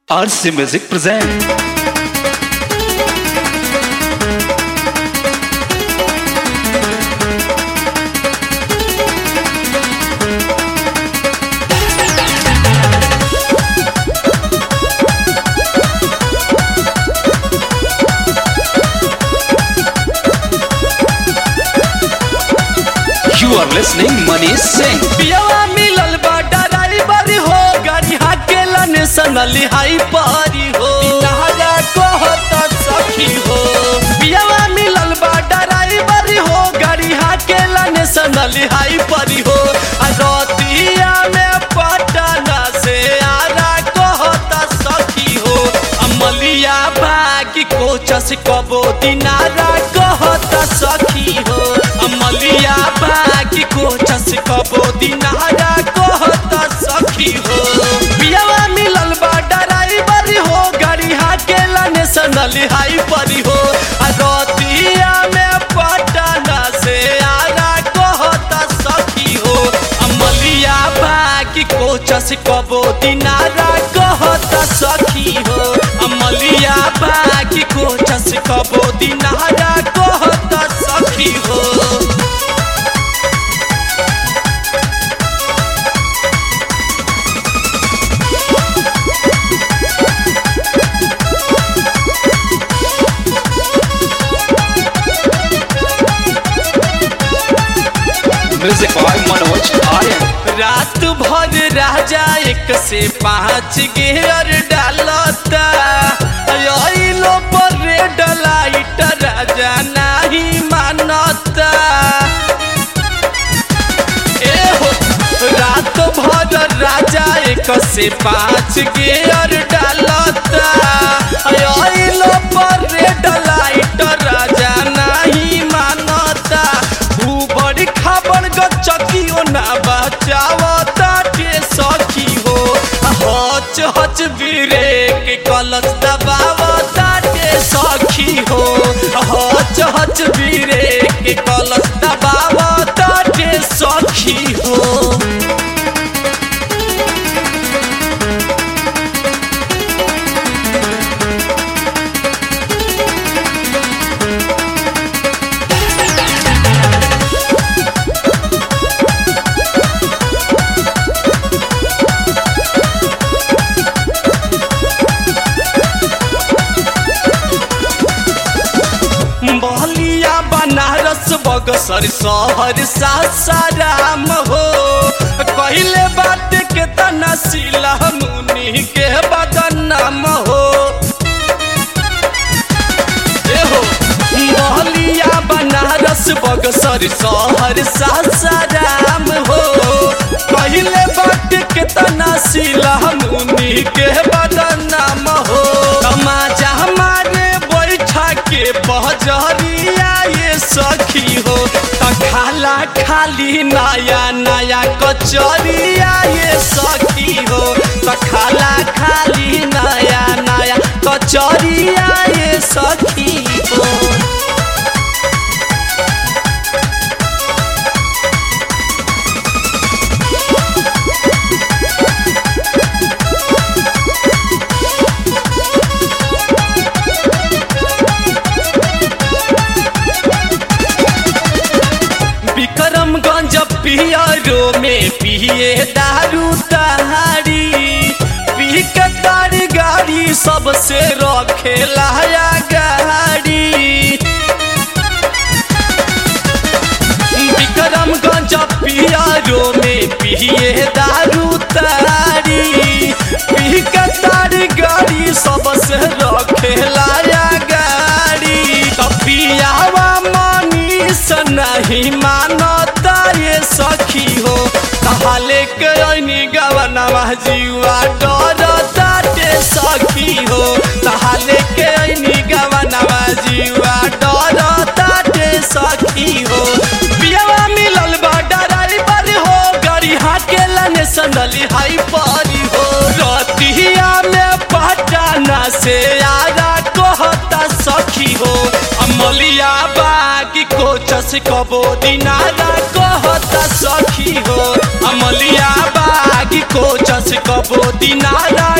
RC Music present You are listening Manish Singh पियवा मिलल बा ड्राइवर हो गाड़ी हाकेला नेशनल हाई पारी हो नहरा कहत सखी हो पियवा मिलल बा ड्राइवर हो गाड़ी हाकेला नेशनल हाई पारी हो आ रतिया में पटना से आरा कहत सखी हो अमलिया बागी कोचस कबो दिनारा कहत सखी हो अमलिया बागी कोचस कबो दिनारा कहत सखी हो पियवा मिलल बा ड्राइवर हो गाड़ी हाकेला नेशनल हाई परी हो आ रतिया में पटना से आरा कहत सखी हो अमलिया बागी कोचस कबो दिनारा कहत सखी हो अमलिया बागी कोचस कबो दिनारा कहत सखी हो Music by Manoj Aryan रात भर राजा एक से पाँच गेयर डालता अइलो पर रेड लाइट राजा नहीं मानता ए हो रात भर राजा एक से पाँच गेयर डालता अइलो पर रेड लाइट राजा नहीं मानता ऊबड़ खाबड़ गचकियो ना बचावता के सखी हो हच हच ब्रेक कलच दबावता के सखी हो हच हच ब्रेक कलच दबावता के सखी हो बलिया बनारस बगसर शहर सासाराम हो कहले बात के तना सिला मुनि के बदनाम हो ए हो बलिया बनारस बगसर शहर सासाराम हो कहले बात के तना सिला मुनि के बदनाम हो तमाजा हमारे बैठा के बहजरिया ये सखी हो त खाला खाली नया नया कचरिया ये सखी हो त खाला खाली नया नया कचरिया ये सखी हो विक्रमगंज पियरो में पिए दारू तहारी पी के तारी गाड़ी सबसे रखे लाया गाड़ी विक्रमगंज पियरो में पिए दारू तारी पी के तारी गाड़ी सबसे रखे लाया गाड़ी कपियावा मनीष नहीं मानता ये सखी हो कहले के ऐनी गवनवा जीवा डरता ते सखी हो कहले के ऐनी गवनवा जीवा डरता ते सखी हो पियावा मिलल बा ड्राइवर हो गाड़ी हाकेला नेशनल हाई पारी हो रतिया में पटना से आरा कहता सखी हो अमलिया बागी कोचस कबो दिनारा कहता सखी हो अमलिया बागी कोचस कबो दिनारा